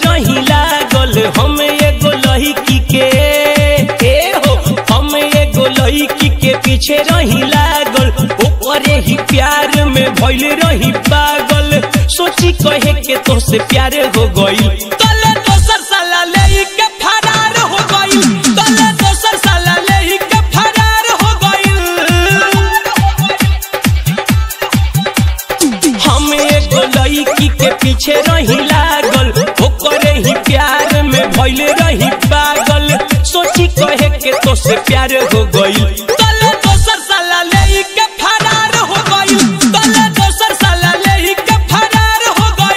रही लागल हम एगो लड़की के ए हो हम एगो लड़की के पीछे रही लागल ओकरे ही प्यार में भइल रही पागल सोची कहे के तोसे प्यार हो गई तले दोसर साला ले के फरार हो गई तले दोसर साला ले के फरार हो गई हम एगो लड़की के पीछे रही लागल ओकरे ही प्यार में भइल रही पागल सोची कहे के तो से प्यार हो गई तले दोसर साला ले के फरार हो गई तले दोसर साला ले के फरार हो गई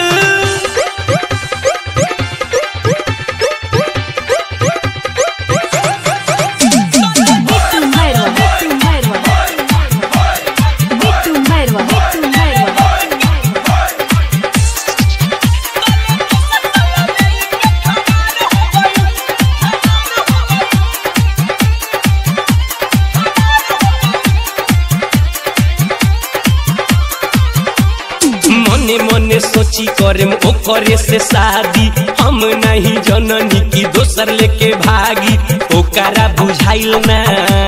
Bitu Merwa, Bitu Merwa. Bitu Merwa, Bitu Merwa. मने मने सोची करे ओकरे से शादी हम नहीं जननी की दोसर लेके भागी ओकरा बुझाइल ना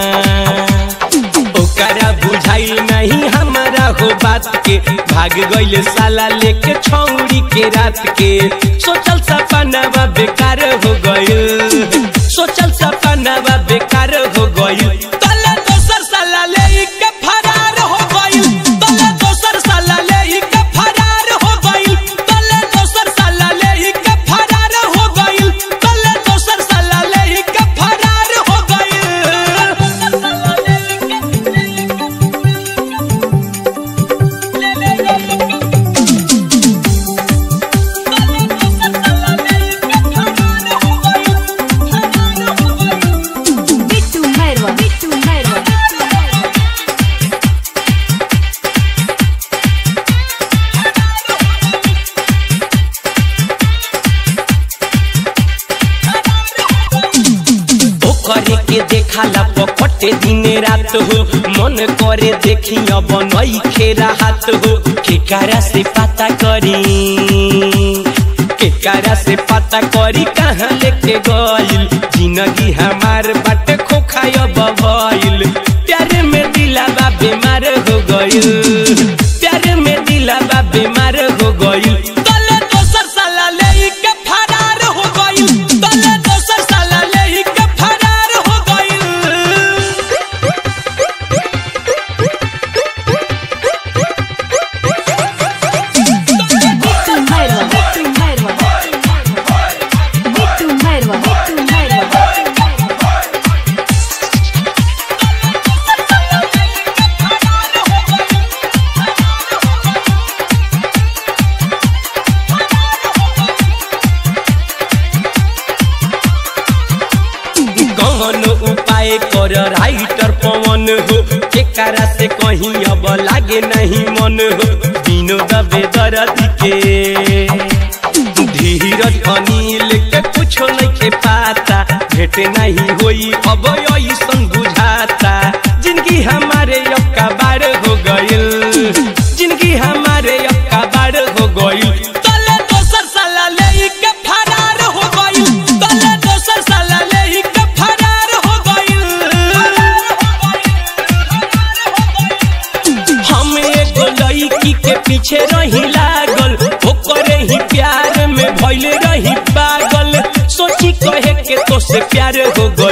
ओकरा बुझाइल नहीं हमारा हो बात के भाग गइल साला लेके छौरी के रात के सोचल सपनावा बेकार हो गइल सोचल सपनावा बेकार हो गइल तले दोसर साला ले के फरार हो गइल तले दोसर साला ले के फरार हो गइल तले दोसर साला ले के फरार हो गइल तले दोसर साला ले के फरार हो Bitu Merwa, Bitu Merwa. ओकरे के देखाला पकटे दिन रात हो मन करे देखी अब नई खेरा हाथ हो केकारा से पता करी केकारा से पता करी कहाँ लेके गइल जिंदगी हमार बाटे खोखाय भइल प्यार में दिलावा बीमार हो गइल प्यार में दिलावा बीमार हो गइल तले दोसर साला ले के फरार हो गइल तले दोसर साला ले के फरार हो गइल Bitu Merwa, Bitu Merwa. Bitu Merwa, Bitu Merwa. कौन उपाय कर राइटर पवन हो केकारा से कहीं अब लागे नहीं मन हो विनोद बेदरदी के धीरज अनिल के कुछो नहीं के पाता भेट नहीं होई अब ऐसन बुझाता जिंदगी हमारे अब का बार हो गइल जिंदगी हमारे अब का बार हो गइल तले दोसर साला ले के फरार हो गइल तले दोसर साला ले के फरार हो गइल हम एगो लड़की के पीछे रही लागल ओकरे ही प्यार में भइल रही पागल सोची कहे के तो से प्यार हो गइल